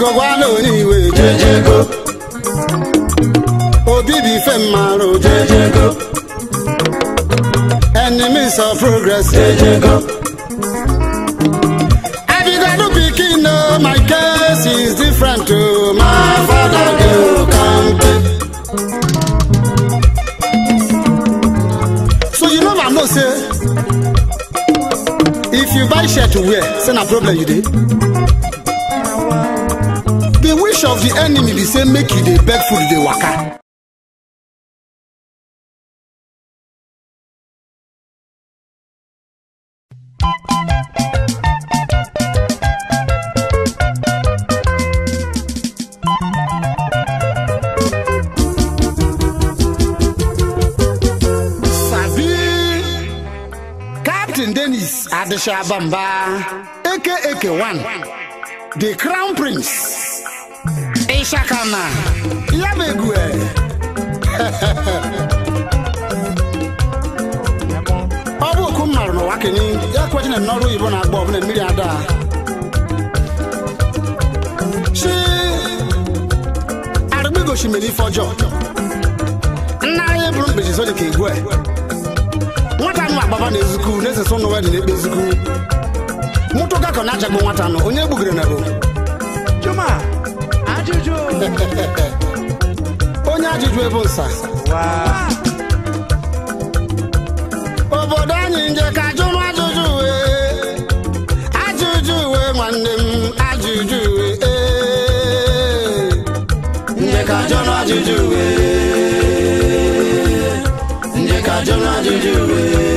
biko gwala onye iwe jejego obi bụ ife mmarụ jejego enemies of progress jejego abigado pikin no my case is different to my father go kampe so you know know say if you buy shirt to wear say na problem you dey the wish of the enemy be say make you dey beg food dey waka sabi captain dennis adeshabamba aka one the crown prince ishakana ya bụ egwu e. ọ bụ okwu m marụ n'ụwa kenye ya kwejina n'ọrụ oyibo na-agba ọbụla mmiri ada chi arụgbigochi mere ife ọjọọ nna anyị bụrụ mkpechi so dị ka egwu e. nwata nụ agbaba na ezuku na-esesa ụnụ wedị na-ekpe ezuku mụtụ gakọ na-achagbu nwata nụ onye gbugere na bụ Juma, ajụjụ. onye ajụjụ ebe nsa Wow. obodo anyị nje ka jụrụ ajụjụ wee ajụjụ wee nwanne m ajụjụ wee ee. nje ka jụrụ ajụjụ wee nje ka jụrụ ajụjụ wee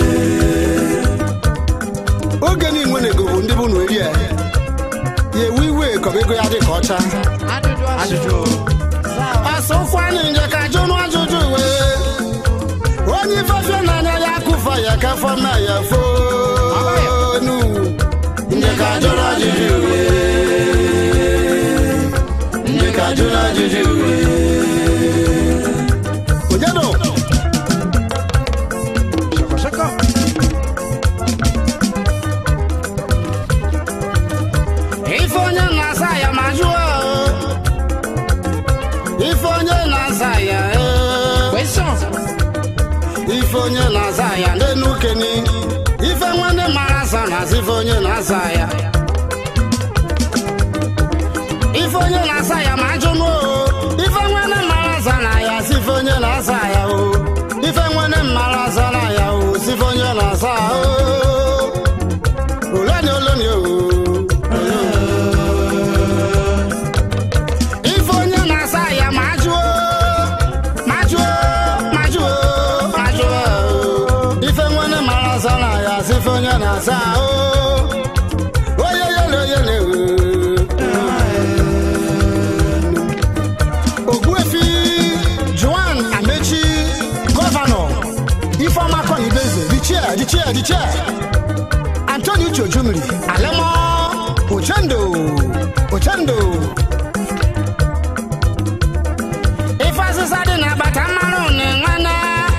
oge niile na-ego bụ ndị bụ na eri ya ya ewe iwe kọba ego ya dị ka ọcha Ajụjụ ajụjụ. asụkwa anyị nje ka jụrụ ajụjụ wee onye ifefe n'anya ya kụfa ya ka fọma ya fonu nje ka jụrụ ajụjụ wee nje ka jụrụ ajụjụ wee onyedo Shoko shoko. ife onye na-asa ya ma jụọ ife onye na-asa ya ee. Question. ife onye na-aza ya n'enu keni ife nwanne mara asa na-asa ife onye na-asa ya ife onye na-asa ya ma ajụnụ o ife nwanne mara asa na ya si ife onye na-asa ya o ife nwanne mara asa na ya o si ife onye na-asa o oleni oleni o ife onye na-asa ya ma ajụọ ma jụọ ma jụọ ma jụọ ife nwanne mara asa na ya si ife onye na-asa o onye yele yele ogbuefi joan amechi gọvanọ ifeọma kọnibeze the chair the chair the chair antoni uche ojumiri alemo ochendo ochendo ife asịsa dị n'agbata mmanụ na nwana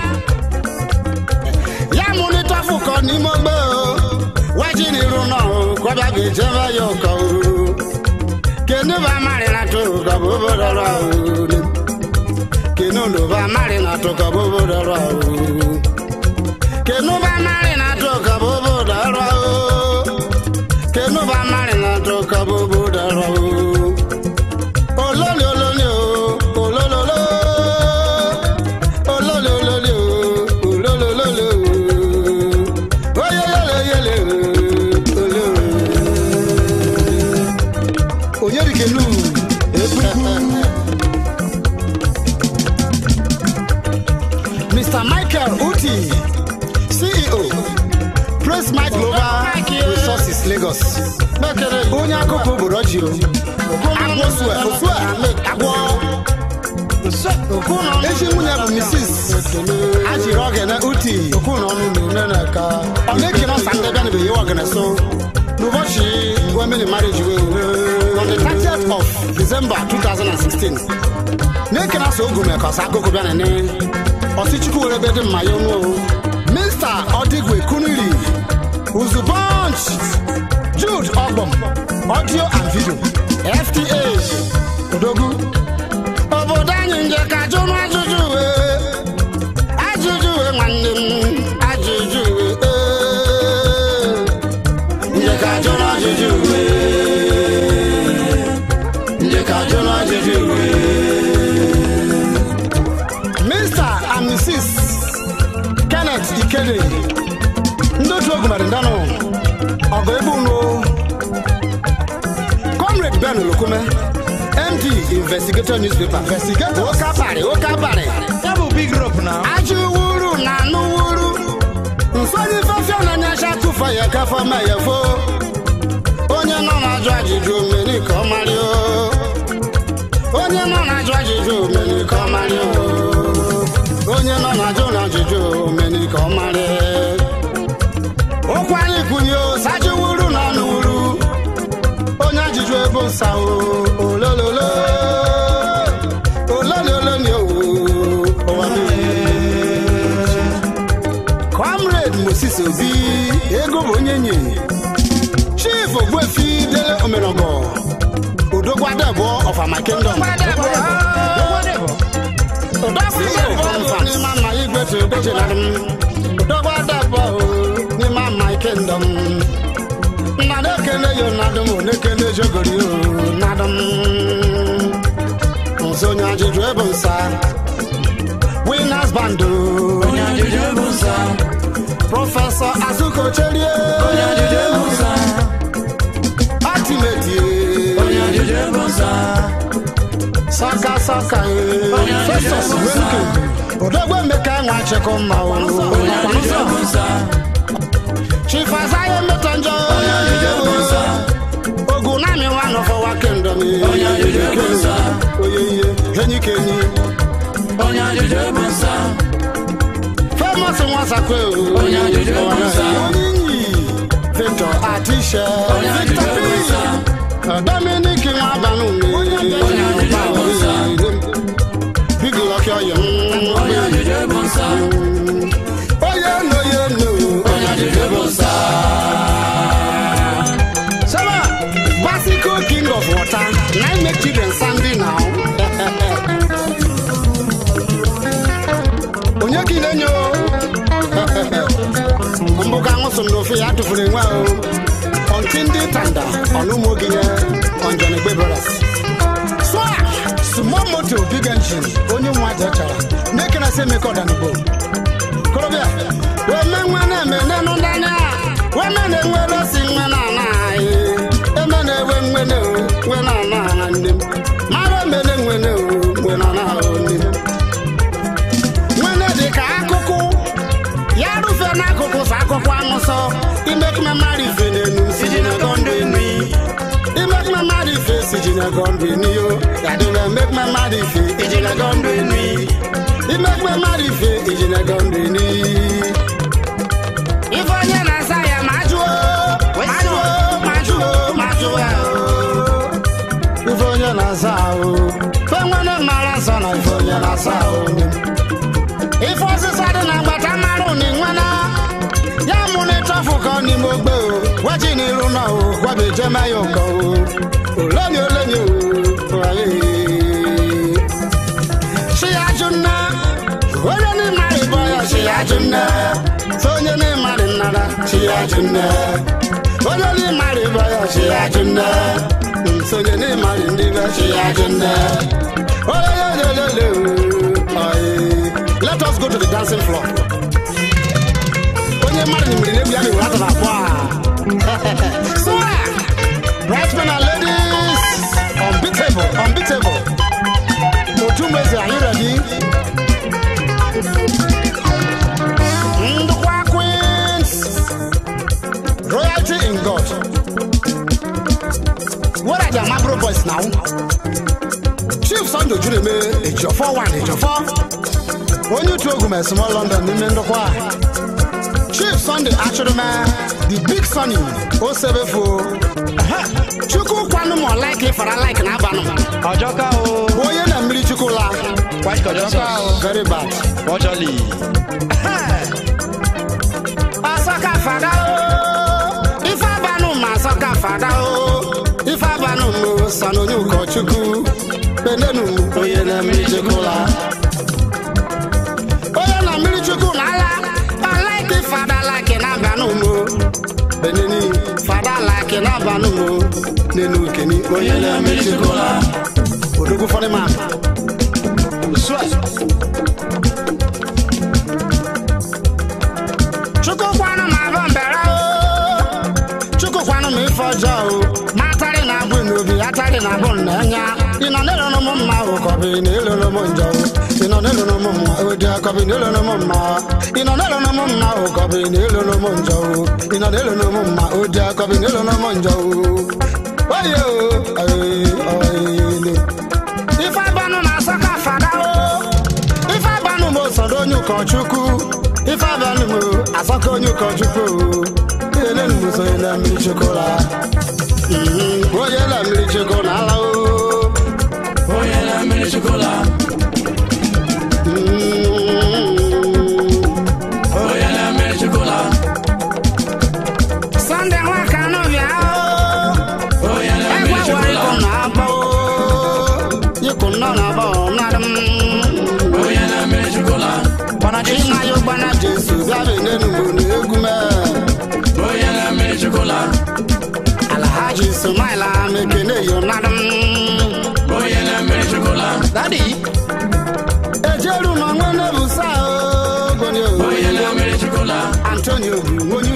ya mụlite ọfụkọ n'ime ogbe o weji n'iru nọ o kwabịa ga-ejebe ya ụkọ o kenu ba mari na to ka bo bo dọrọ o kenu ndo ba mari na to ka bo bo dọrọ o kenu ba mari na to ka bo bo dọrọ o kenu ba mari na to ka bo bo dọrọ o olóòlì olóòlì o olólòlò olóòlì olóòlì o olólòlò o oyeyeleyele o olóòlì. onyerikelu ekpuku mr michael uti ceo praise mike global resources lagos onye akụkọ obodo ji o agwọ sue osue agwọ echi nwunye bụ mrs ajiri ogene uti ọmekiri ọsa ndị bịa nebe yewe ogene so n'ụbọchị women marriage wey on the 30th of december 2016 na-ekene asa ogume ka ọsa akụkọ bịa nene ọsị chukwu were ebe dị mma ya onwe mr odigwe kuniri uzubonch jude ogbom audio and video fta odogwu obodo anyị nje ka jụrụ ajụjụ wee ajụjụ wee nwanne m ajụjụ wee ee. nje ka jụrụ ajụjụ wee nje ka jụrụ ajụjụ wee Mr. and Mrs. Kenneth Ikede ndị otu ogumere ndanụ ọgụ ebe unu Comrade Ben Olukume MD Investigator Newspaper Investigator. Oke abalị oke abalị Ya bụ big rope na. ajụ wuru na anụ wuru nsonye fefia na nyasha tụfa ya kafa ma ya fo onye nọ na-ajụ ajụjụ omeni ka ọ marị o onye nọ na-ajụ ajụjụ omeni ka ọ marị o onye nọ na-ajụ na ajụjụ omeni ka ọ marị okwu anyị kwunye o sajụ wuru na anụ wuru onye ajụjụ ebe nsa o olololo olololoni o ụwa niile. comrade moses obi ego bụ onye nye chief ogbuefi dele omerogo odogwadebo of ama kingdom odogwadebo n'ime ama kingdom nnadụ ekene yo nnadụ m onekene jogori o nnadụ m nso onye ajụjụ ebe nsa winners band o Onye ajụjụ bụ nsọ. prọfesọ azuko cherie Onye ajụjụ bụ nsọ. ultimate Onye ajụjụ bụ nsọ. saka saka Onye ajụjụ festus bụ nsọ. wenke odogwe mmeka nwa chekọ mma o Onye ajụjụ bụ nsọ. chief azaye mmetọ njọ Onye ajụjụ bụ nsọ. ogun nami wa nọfọwa kingdom Onye ajụjụ bụ nsọ. oye ihe enyi ka enyi Onye ajụjụ bụ nsọ. famous nwasakwe Onye ajụjụ bụ nsọ. onyi victor atisha Onye victor ajụjụ bụ nsọ. p dominic nwabanu Onye ajụjụ bụ nsọ. big lucky oyo Onye ajụjụ bụ nsọ. oye no ye no Onye ajụjụ bụ nsọ. Sama, Basico king of water, nine make children sandy now. Onye ka ị na-enyo? Mbụ ka aṅụ so n'ofe ya tụfuru enwe o. Ọntị ndị tanda, ọnụmụ ogenye, ọnjọnegbe brothers. Swa, small motor, big engine, onye nwa aja chara. Make na say make ọdanigbo. korobịa weme nwe na-eme n'enu ndanya weme na-enwere osi nwe na ana anyị eme na-ewe nwene o nwe na ana aha nne m mara emene nwene o nwe na ana ahụ nne m nwene dị ka akụkụ ya rufe n'akụkụ sa akụkụ anụsọ imekme mmadụ ife n'enu si ji na gọndụ enu imekme mmadụ ife si ji na gọndụ enu yo ya dịbe emekme mmadụ ife iji na gọndụ enu imekpe mmadụ ife iji na gọndụ enu ife onye na-asa ya ma jụọ ma jụọ ma jụọ ma jụọ ya o. ife onye na-asa ahụ fe nwere mara nsọ na ife onye na-asa ahụ ife ọsịsa dị na mgbata mmarụ na inwena ya mụ na ịtọfụ ka ọ n'ime ogbe o weji n'iru na o gwabe jeme ya ụkọ o oleni oleni o aye. Shiyajunna, onye n'ịmarị bụ ya Shiyajunna, so onye n'ịmarị nnara Shiyajunna, onye n'ịmarị bụ ya Shiyajunna, so onye n'ịmarị ndị be Shiyajunna. Olelelelele, aye. Let us go to the dancing floor. Onye mmadụ nyemiri n'egwu ya na-ewere atọ n'abụọ a. So, right men and ladies, unbeatable, unbeatable. Otumeze, are you ready? Ndukwa Queens, royalty in God. What are the Amabro boys now? Chief Sunday Jureme, Ejiofor one, Ejiofor. Onye otu ogwu small London n'ime ndokwa a. Chief Sunday Achụrụma, the big sunny, Osebefo. Chukwu kwanụ ma ọ like ịfara like na abanụ. Ọjọ́ká o. Onye na mmiri Chukwu la. White Kọjọ́ká Very bad. o. Ọjọ́lì. Asọ́ka fada o, ife abanụ ma asọ́ka fada o, ife abanụ ma sa na onye ụkọchukwu benenu onye na mmiri chukwula onye na mmiri chukwu na ala ọlaiki fada laki na abanumo beneni fada laki na abanumo nenu keni onye na mmiri chukwula odogwu fọdụ ma Swag. chukwu kwanụ ma abụ mbere o chukwu kwanụ ma ife ọjọọ o ma atarị na abụ n'obi atarị na abụ n'anya ị nọ n'elu m mma o kọbị na elu m njọ o ị nọ n'elu m mma o dị akọbị na elu m mma ị nọ n'elu m mma o kọbị na elu m njọ o ị nọ n'elu m mma o dị akọbị na elu m njọ o oye o oye oye ife abanụ na-asọ ka fada o ife abanụ m osodo onye ụkọchukwu ife abanụ m asọka onye ụkọchukwu o elenu m so onye na mmiri chukwula Mhm, onye na mmiri chukwu na ala o onye na mmiri chukwula Mhm. onye na mmiri chukwula Sunday nwa kanụ bịa o onye na egwe mmiri were chukwula ịkụ na-agba o ịkụ nọ na-agba ọ nadị m onye na mmiri chukwula Bana Jesu. Chima yo gbana Jesu bịa bụ n'enu bụ na egwu mee onye na mmiri chukwula Alhaji Sumaila mekene yo nadị m onye na mmiri chukwula Daddy. ejeru ma nwe nebusa ogoni onye na mmiri chukwula Antonio bụ onye